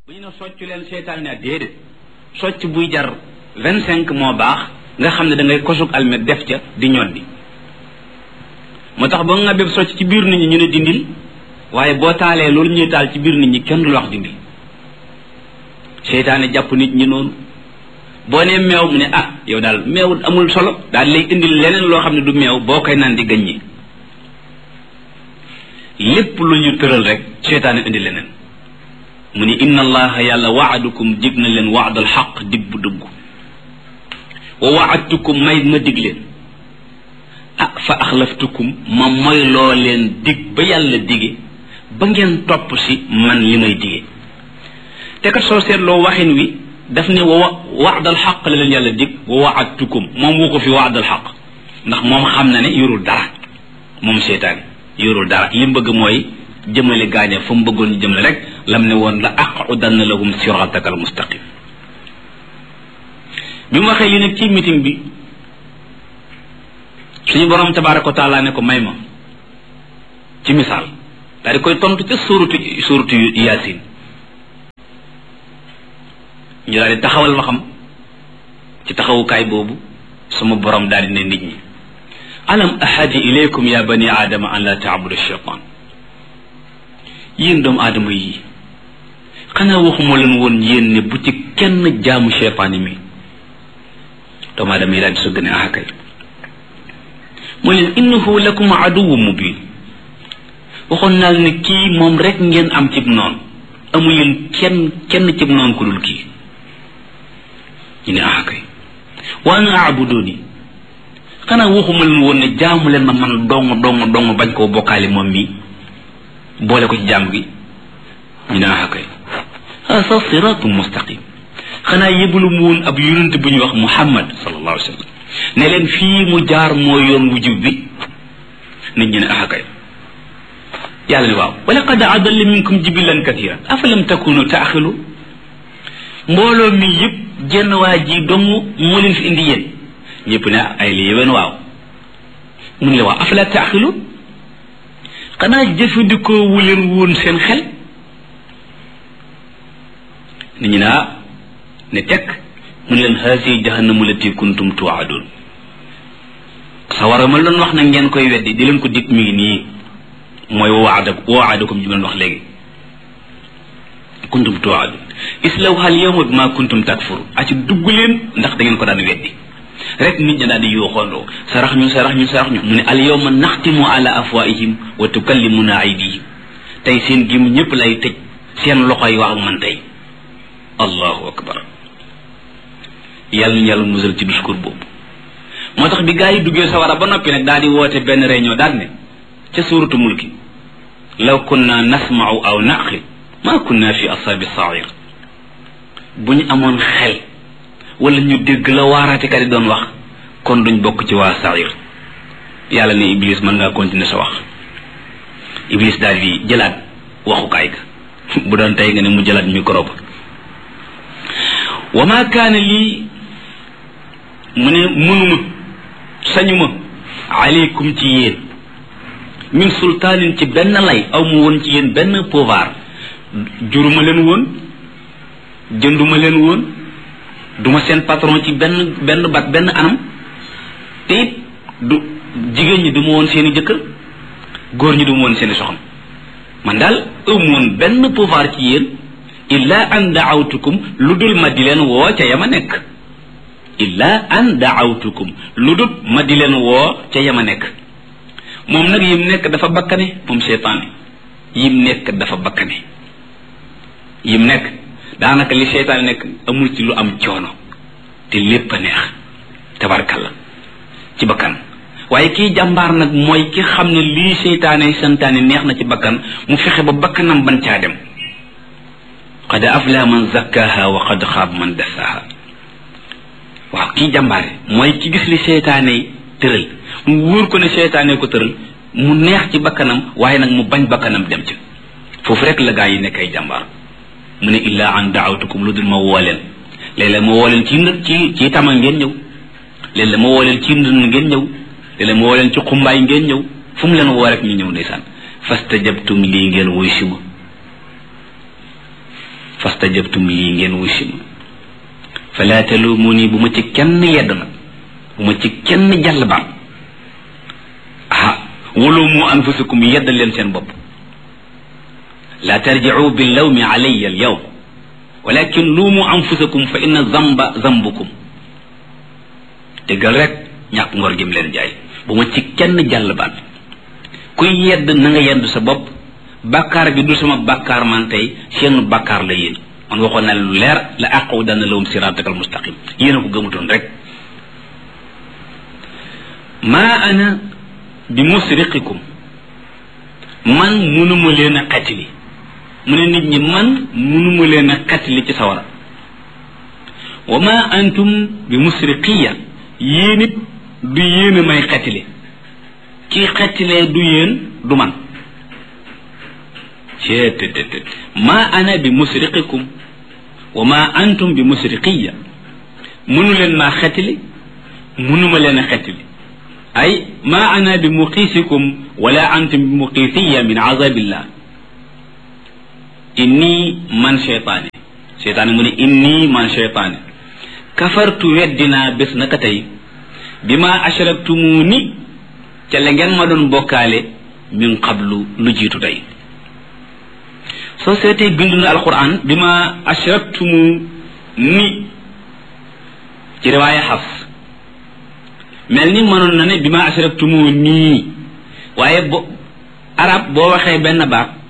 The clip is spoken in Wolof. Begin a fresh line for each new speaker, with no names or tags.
bu ñu ne soccu leen seytaan ne déedéet socc buy jar vingt cinq moo baax nga xam ne da ngay kosug almet def ca di ñoddi moo tax ba nga béb socc ci biir nit ñi ñu ne dindil waaye boo taalee loolu ñuy taal ci biir nit ñi kenn du la wax dindil seytaane jàpp nit ñi noonu boo nee meew mu ne ah yow daal meew amul solo daal lay indil leneen loo xam ne du meew boo koy naan di gaññi lépp lu ñu tëral rek seytaane indi leneen mu ni inna allaha yàlla waadukum dig na leen waadal xaq dig bu dëgg wa waadtukum may ma dig leen ah fa axlaftukum ma moy loo leen dig ba yàlla dige ba ngeen topp si man li may dige te kat soo seetloo waxin wi daf ne wa waadal xaq la leen yàlla dig wa waadtukum moom woo ko fi waadal xaq ndax moom xam na ne yorul dara moom seytaane yorul dara li mu bëgg mooy jëmale gaañe fa mu bëggoon ñu jëmale rek lam ne woon la aqudanna lahum sirataka al mustaqim bi mu waxee li nag ci meeting bi suñu borom tabaraka wa taala ne ko may ma ci misaal daal di koy tontu ca suuratu suuratu yaasin ñu daal di taxawal waxam ci taxawukaay boobu sama borom daal di ne nit ñi alam ahadi ilaykum ya bani aadama an la taabudu shaytan yéen doomu aadama yi xanaa waxuma leen woon yéen ne bu ci kenn jaamu cheytaani mi doomu aadama yi daal di sëgg ne ah kay mu leen innahu lakum aduwu mubin waxoon naa ne kii moom rek ngeen am cib noonu amu leen kenn kenn cib noonu ku dul kii ñu ne ah kay wa ana aabuduni xanaa waxuma leen woon ne jaamu leen ma man dong dong dong bañ koo bokkaale moom mi boole ko ci jàmm gi ñu ne ah kay hasa siratum mustaqim xanaa yëbalu mu woon ab yonent bu ñuy wax muhammad sallallahu alayhi wa sallam ne leen fii mu jaar moo yoon wu jub bi nit ñi ne ah kay yàlla ne waaw wa laqad adalla minkum jibilan kathiran afalam takunu taaxilu mbooloo mi yëpp jenn waa ji dong moo leen fi indi yéen ñëpp ne ay li yéwén waaw mun le waaw afala taaxilu xanaa jëfandikoo wu leen woon seen xel nit ñi naa ne tekk mun leen haasi jahannamu lati kuntum tuwaadun sawara ma doon wax na ngeen koy weddi di leen ko dig mi ngi nii mooy waada waadakum ji ma wax léegi kuntum tuwaadun islawha al yawma bima kuntum takfuru a ci dugg leen ndax da ngeen ko daan weddi rek nit ñi daal di yooxoondoo sarax ñu sarax ñu sarax ñu mu ne al yawma naxtimu ala afwaihim wa tukallimuna aydihim tey seen gim ñëpp lay tëj seen loxo yi wax ak man tey allahu akbar yàlla ñu yàlla musal ci discours boobu moo tax bi gaa yi duggee sawara ba noppi nag daal di woote benn réunion daal ne ca suuratu mulki law kunna nasma'u aw naqil ma kunna fi ashabi sair bu ñu amoon xel wala ñu dégg la waaraatekat yi doon wax kon duñ bokk ci waa sair yàlla ne iblis mën ngaa continuer sa wax iblis daal di jëlaat waxukaay ga bu doon tey nga ne mu jëlaat micro ba wa ma kaana lii mu ne mënuma sañuma aleykum ci yéen min sultaanin ci benn lay aw mu woon ci yéen benn pouvoir juruma leen woon jënduma leen woon duma seen patron ci benn benn bat benn anam te it du jigéen ñi duma woon seeni jëkkër góor ñi duma woon seeni soxna man daal ëmm woon benn pouvoir ci yéen illa an daawtukum lu dul ma di leen woo ca yama nekk illa an daawtukum lu dul ma di leen woo ca yama nekk moom nag yim nekk dafa bakkane moom seytaane yim nekk dafa bakkane yim nekk daanaka li seytaane nekk amul ci lu am coono te lépp a neex tabarkalla ci bakkan waaye kii jàmbaar nag mooy ki xam ne lii seytaane santaane neex na ci bakkan mu fexe ba bakkanam ban caa dem qad afla man zakkaha wa qad xaab man dassaha waaw kii jàmbaare mooy ki gis li seytaane tëral mu wóor ko ne seytaane ko tëral mu neex ci bakkanam waaye nag mu bañ bakkanam dem ci foofu rek la gaa yi nekk ay jàmbaar mu ne illa an daawtukum lu dul ma woo leen léeg-léeg ma woo leen ci ci ci tama ngeen ñëw léeg-léeg ma woo leen ci ndënd ngeen ñëw léeg-léeg ma woo leen ci xumbaay ngeen ñëw fu mu leen woo rek ñu ñëw ndeysaan fastajabtum lii ngeen wuy si ma fasta fastajabtum lii ngeen wusi ma fala talumuni bu ma ci kenn yedd nag bu ma ci kenn jàll baat ah walumu anfusakum yedd leen seen bopp la tarjicu billawmi alayya alyawm walakin luumu anfusakum fa inna zamba zambukum dëggal rek ñàkk ngor gim leen jaay bu ma ci kenn jàll baat kuy yedd na nga yedd sa bopp bàkkaar bi du sama bàkkaar man tey seen bàkkaar la yéen man waxoon na lu leer la àqaw dana lawum siratakal mustaqim yéen a ko gëmutoon rek maa ana bi musriqikum man munuma leen a xatili mu ne nit ñi man munuma leen a xatili ci sawara wa ma antum bi musriqiya yéen it du yéen a may xatili kii xatilee du yéen du man ceetetetet ma ana bi musriqikum wa ma antum bi musriqiya munu leen maa xetili munuma leen a xetili ay ma ana bi muqiisikum wala antum bi muqiisiya min azabillah inni man cheytaane cheytaane mu ne inni man cheytaane kafartu weddinaa bés naka tey bi ma ashraktumuni ca la ngeen ma doon bokkaale min qablu lu jiitu tey soo seetee bindu na alquran bi ma ashraktumu ni ci riwaaya xaf mel ni mënoon na ne bi ma ashraktumu nii waaye bo arab boo waxee benn baat